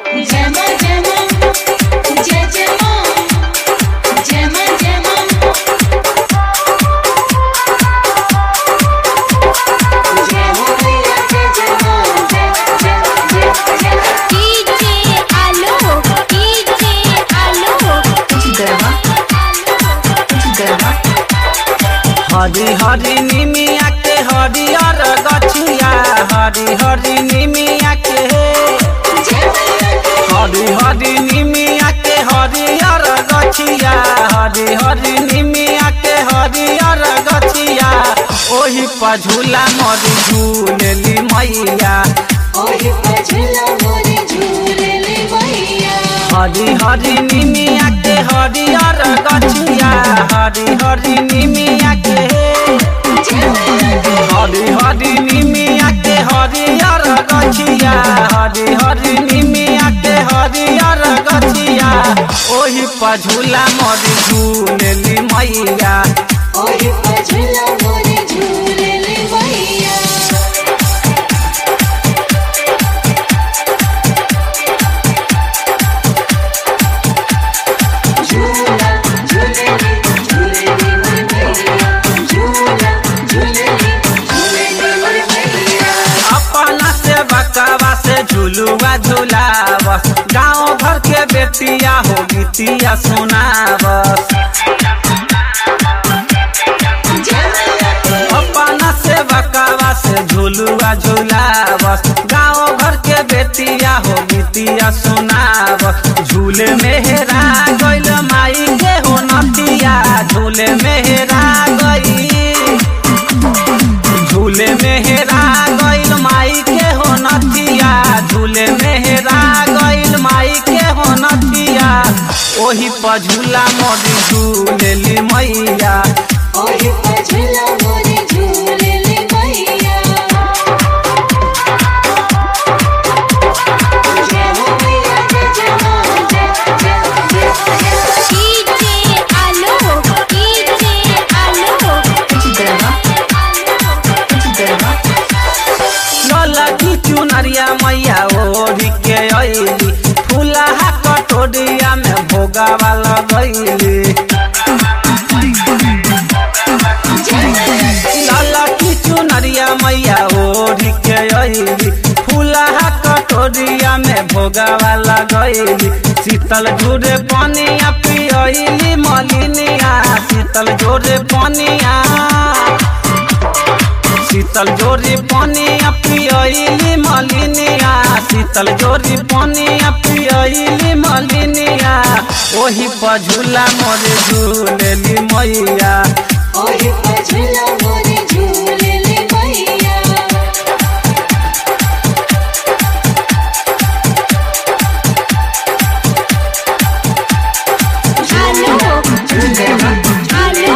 जय मां जय मां जय जय मां जय मां जय मां जय हो मैया जय जय मां जय जय जय जय डीजे आलो डीजे आलो हरी हरी निमिया के हरियर गछिया हरी हरी निमिया के हरी हरी निमिया के हरियर गछिया हरी हरी निमिया के हरियर गछिया ओही पर झूला मरी झूलेली मैया ओही पर झूला मोरे झूले ले मैया हरी हरी निमिया के हरियर गछिया हरी हरी निमिया के हरी हरी निमिया के हरियर गछिया हरी हरी निमिया के हरियर गछिया ओही पर झूला मरी झूलेली मैया ओही पर झूला मोरे झूले ले मैया झूला झूले ले झूले ले मैया झूला झूले ले झूले ले मैया अपना से बकवा से झूलुआ झूलावस गाँव भर के बेटिया हो गीतिया सुनावस अपना से बकवा से झूलुआ झूलावस गाँव भर के बेटिया हो गीतिया सुनावस झूले मेहरा गइल माई के हो नतिया झूले मेहरा गई झूले मेहरा गइल माई के हो नतिया झूले मेहरा गइल माई के हो नतिया ओही पर झूला मोदी झूलेली मैया ओही पर झूला मोरे झूले ले मैया जय हो मैया जय जय मां जय जय जय डीजे आलो डीजे आलो ललकी चुनरिया मैया ओढ़ी के अइली फूलहा कटोरिया में भोगावा लगैली ललकी चुनरिया मैया ओढ़ी के अइली फूलहा कटोरिया में भोगावा लगैली शीतल झूरे पनिया पियली मलिनिया शीतल जोरे पनिया शीतल जोरी पनिया पियली मलिनिया शीतल जोरी पनिया पियली मलिनिया ओही पर झूला मोरे झूलेली मैया ओही पर झूला मोरे झूले ले मैया आलो आलो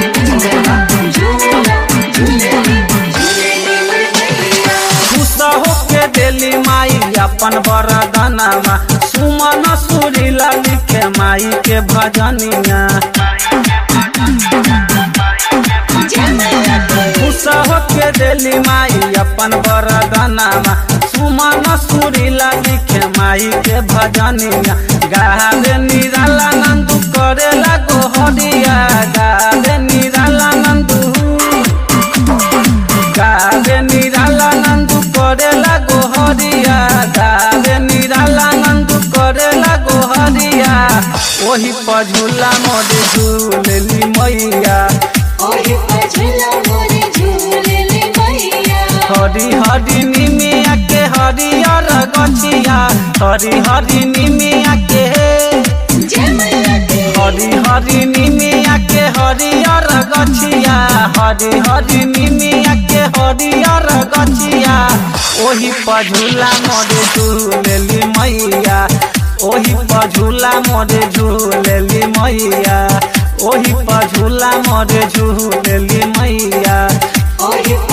खुश होके देली माई अपन बरदनमा सुमन सुरीला लिखे माई के भजनिया खुश होके देली माई अपन बरदनमा सुमन सुरीला लिखे माई के भजनिया गावे निराला नंदू करेला गोहरिया गावे निराला नंदू गावे निराला नंदू करेला गोहरिया गावे निराला नंदू करेला गोहरिया ओही पर झूला मोरे झूलेली मैया ओही पर झूला मोरे झूले ले मैया हरी हरी निमिया के हरियर गछिया हरी हरी निमिया के जय मैया की हरी हरी निमिया के हरियर गछिया हरी हरी निमिया के हरियर गछिया ओही पर झूला मोरे झूलेली मैया ओही पर झूला मोरे झूलेली मैया ओही पर झूला मोरे झूलेली मैया ओही